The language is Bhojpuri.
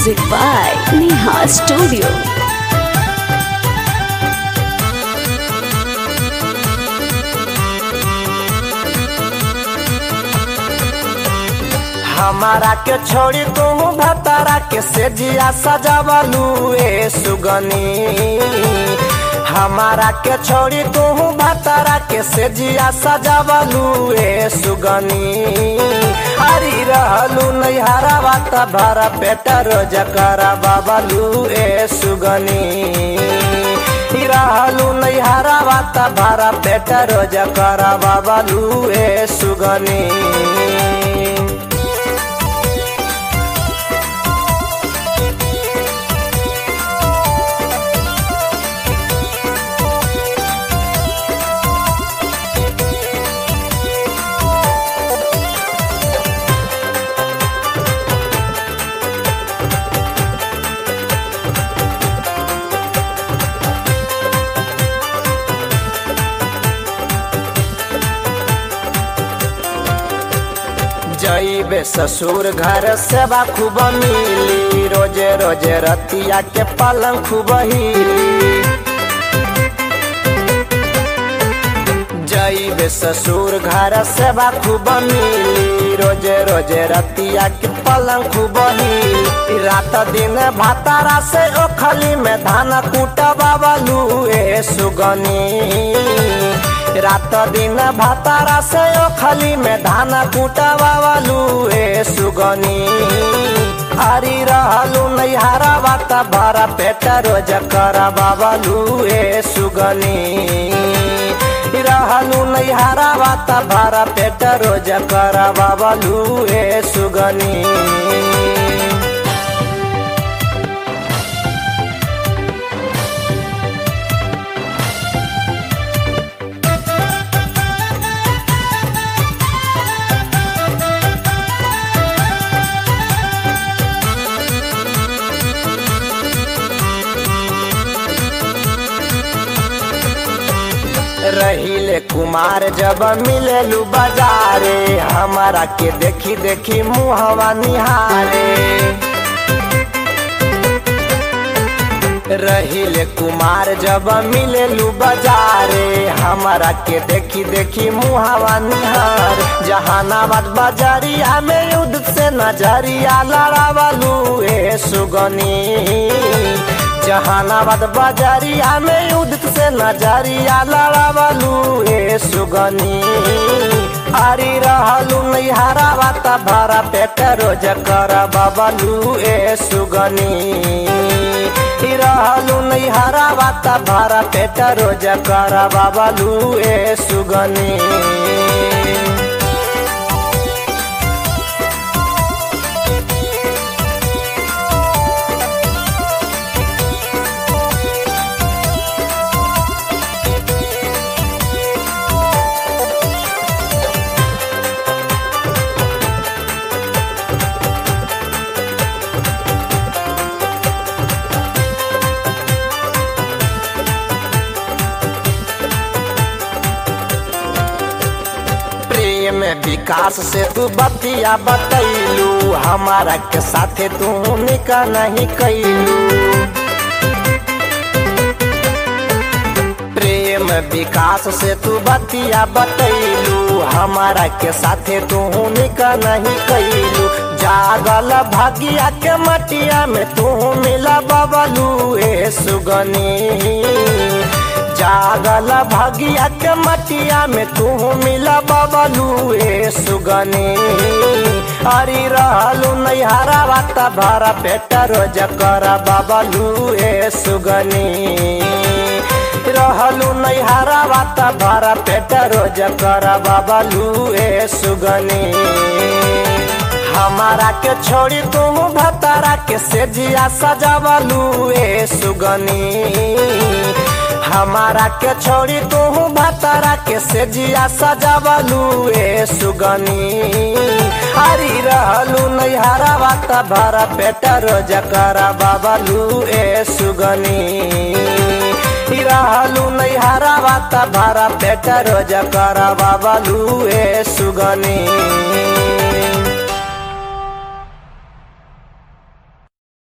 Music by Neha Studio. हमारा के छोड़ी तू भतारा के सेजिया सजावलू ए सुगनी हमारा के छोड़ी तू भतारा के सेजिया सजावलू ए सुगनी हरी रहलू नैहरा बात भरा पेट रोज करा बाबलू ए सुगनी रहलू नैहरा बात भरा पेट रोज करा बाबलू ए सुगनी जईबे ससुर घर सेवा खूब मिली रोजे रोजे रतिया के पलंग खूब हिली जईबे ससुर घर सेवा खूब मिली रोजे रोजे रतिया के पलंग खूब हिली रात दिन भातारा से ओखली में धान कुटबावलू ए सुगनी रात दिन भातारा से ओखली में धान कुटवावलू ए सुगनी हरी रहलू नैहरा बात भरा पेट रोज करबावलू ए सुगनी रहलू नैहरा बात भरा पेट रोज करबावलू ए सुगनी रहिले कुमार जब मिलेलू बाजारे हमारा के देखी देखी मुहवा निहारे रहिले कुमार जब मिलेलू बाजारे हमारा के देखी देखी मुहावा निहार जहानाबाद बाजारिया में युद्ध से नजरिया लड़ावलू ए सुगनी जहानाबाद बाजारिया में युद्ध से नजरिया लड़ावलू ए सुगनी हरी रहलू नैहरा बात भरा पेट रोज कर बबलू ए सुगनी रहलू नैहरा बात भरा पेट रोज कर बबलू ए सुगनी प्रेम विकास से तू बतिया बतैलू हमारा के साथे तू निका नहीं कैलू प्रेम विकास से तू बतिया बतैलू हमारा के साथे तू निका नहीं कैलू जागल भागिया के मटिया में तू मिला बबलू ए सुगनी जागल भगिया के मटिया में तू मिला बबलू ए सुगनी हरी रहलू नैहरा बात भरा पेट रोज कर बबलू ए सुगनी रहलू नैहरा बात भरा पेट रोज कर बबलू ए सुगनी हमारा के छोड़ी तू भतारा के सेजिया सजावलू ए सुगनी हमारा के छोड़ी तू भतारा के सेजिया सजावलू ए सुगनी हरी रहलू नैहरा बात भरा पेट रोज करा बाबलू ए सुगनी रहलू नैहरा बात भरा पेट रोज करा बाबलू ए सुगनी